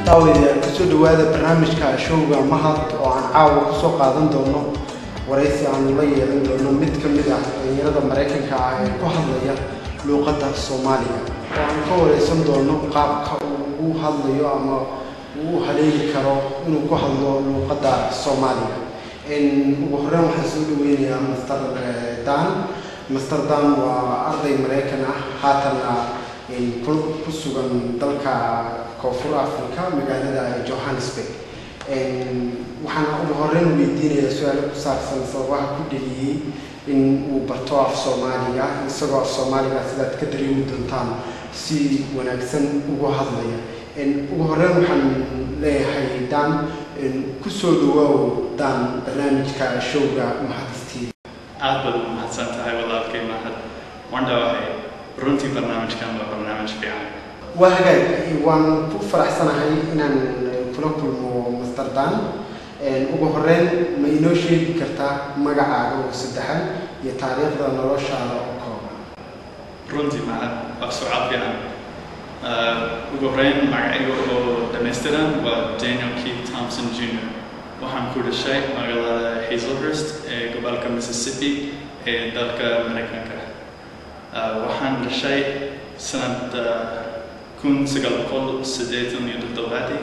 daawadayaal kusoo dhawaada barnaamijka showga mahad oo aan caawa kusoo qaadan doono waraysi aanu la yeelan doono mid ka mid ah dhalinyarada maraykanka ah ee ku hadlaya luuqadda soomaaliga oo aan ka waraysan doono qaabka uu u hadlayo ama uu u haleeli karo inuu ku hadlo luuqadda soomaaliga ugu horreyn waxaan soo dhaweynayaa master dan master dan waa arday maraykan ah haatanna ku sugan dalka koonfur africa magaalada johannesburg waxaan ugu horreyn weydiinayaa su-aalo ku saabsan sababaha ku dheliyey in uu barto af soomaaliga isagoo af soomaaliga sidaad ka dareemi doontaan si wanaagsan ugu hadlaya ugu horreyn waxaan leeyahay dan kusoo dhawaaw dan barnaamijka showga mahadistiida aad baad u mahadsan tahay walaalkay mahad waan dhawahay runtii barnaamijkan waa barnaamij fiican waa hagaag waan ku faraxsanahay inaan kula kulmo master dan ugu horreyn ma inoo sheegi kartaa magacaaga oo saddexan iyo taariikhda noloshaada oo kooban runtii mahad waa sucaal fiican ugu horreyn magacayga oo dhammaystiran waa daniel keith thompson jr waxaan ku dhashay magaalada hazelhurst ee gobolka mississippi ee dalka maraykanka waxaan dhashay sanada kun sagaal boqol siddeetan iyo toddobaadii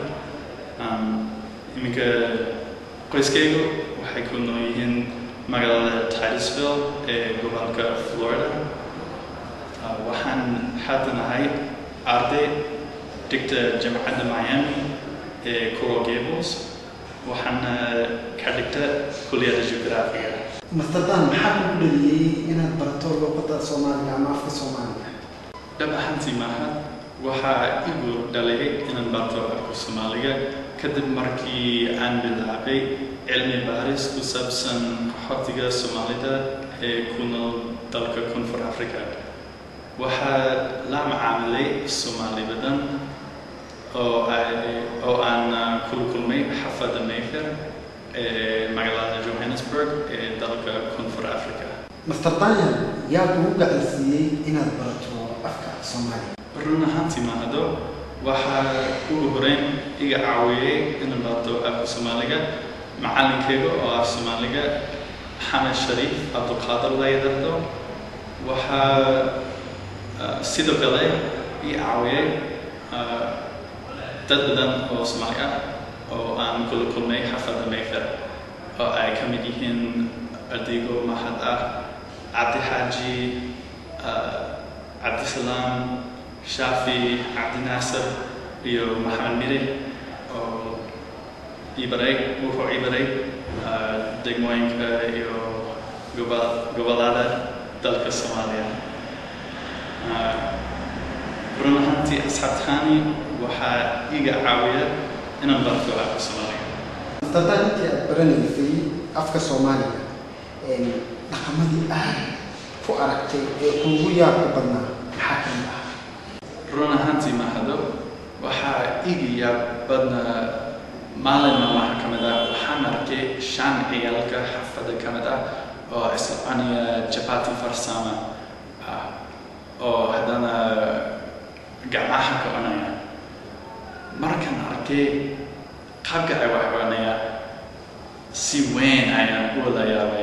iminka qoyskaygu waxay ku nool yihiin magaalada titusville ee gobolka florida waxaan haatanahay arday dhigta jamacadda miami ee coral gables waxaana ka dhigta kulliyadda geograafiga master dan maxaa kugu dhaliyey inaad barato luuqadda soomaaliga ama afka soomaaliga dhab ahaantii maaha waxaa igu dhalay inaan barto afka soomaaliga kadib markii aan bilaabay cilmi baaris ku saabsan qaxootiga soomaalida ee ku nool dalka koonfur africa waxaa la macaamilay soomaali badan oo ay oo aan kula kulmay xafadda mayfair ee magaalada johannesburg ee dalka koonfur africa master daniel yaa kugu gacansiiyey inaad barato afka soomaaliga run ahaantii mahado waxaa ugu horeyn iga caawiyey inaan barto afka soomaaliga macalinkayga oo af soomaaliga xamed shariif cabdulqaadir la yidhaahdo waxaa sidoo kale ii caawiyey dad badan oo soomaali ah oo aan kula kulmay xafadda mayfair oo ay ka mid yihiin adigo mahad ah cabdi xaaji cabdisalaam shaafi cabdinaasir iyo maxamed miri oo ibaray wuxuu ibaray degmooyinka iyo gobolada dalka soomaaliya run ahaantii asxaabtaani waxaa iga caawiya inaan barto afka soomaaliga master dan intii aad baranaysay afka soomaaliga dhaqamadii aad ku aragtay ee kuugu yaabka badnaa maxaa ka mid ah run ahaantii mahado waxaa iga yaab badnaa maalin maalmaha ka mid ah waxaan arkay shan ciyaalka xafada ka mid ah oo iscunaya jabati farsama ah oo haddana gacmaha ka cunaya markaan arkay qaabka ay wax cunaya si weyn ayaan u wada yaabay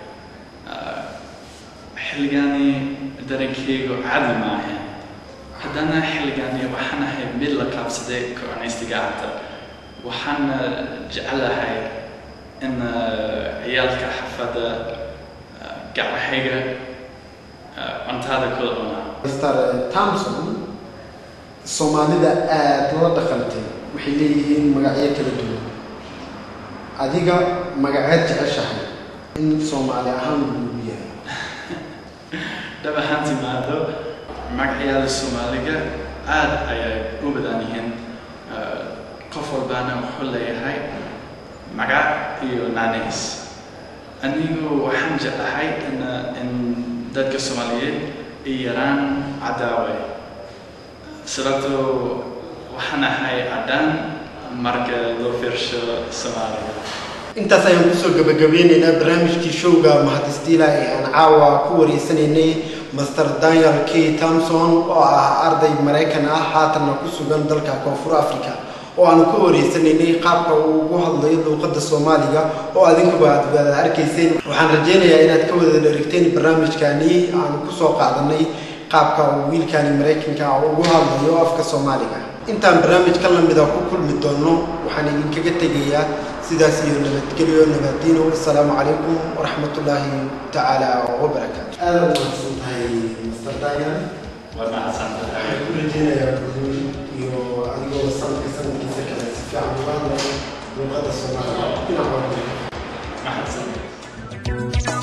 xilligaani dareenkaygu caadi maahan haddana xilligaani waxaan ahay mid la qaabsaday ka-cunaysta gacanta waxaana jecelahay in ciyaalka xafada gacmahayga cuntada kula cunaa master thompson soomaalida aada la dhaqantay waxay leeyihiin magacyo kala duwan adiga magaceed jeceshahay in soomaali ahaan lagu yahay dhab ahaantii maado magacyada soomaaliga aada ayay u badan yihiin qof walbaana wuxuu leeyahay magac iyo naanays anigu waxaan jeclahay in in dadka soomaaliyeed ay yaraan cadaawe sababtoo waxaan ahay cadaan marka loo fiirsho soomaaliga intaas ayaan kusoo gabagabeyneynaa barnaamijkii showga mahadistiila ee aan caawa ku wareysanaynay master daniel k thompson oo ah arday maraykan ah haatanna ku sugan dalka koonfur africa oo aanu ka wareysanaynay qaabka uu ugu hadlayo luuqadda soomaaliga oo adinkuba aad aad arkayseen waxaan rajaynayaa inaad ka wada dherigteen barnaamijkani aanu kusoo qaadanay qaabka uu wiilkani maraykanka ah ugu hadlayo afka soomaaliga intaan barnaamijkan lamida ku kulmi doono waxaan idinkaga tegayaa sidaas iyo nabadgelyo nabadiino assalaamu calaykum waraxmatullaahi tacaala wabarakaatu aada umahadsan tahay master daniel waa mahadsantahay waxaan ku rajeynayaa guul iyo adigoo sanadka sanadkiisa kale si fiican uga hadlaya luuqadda soomaaliga dhinac walba mahadsan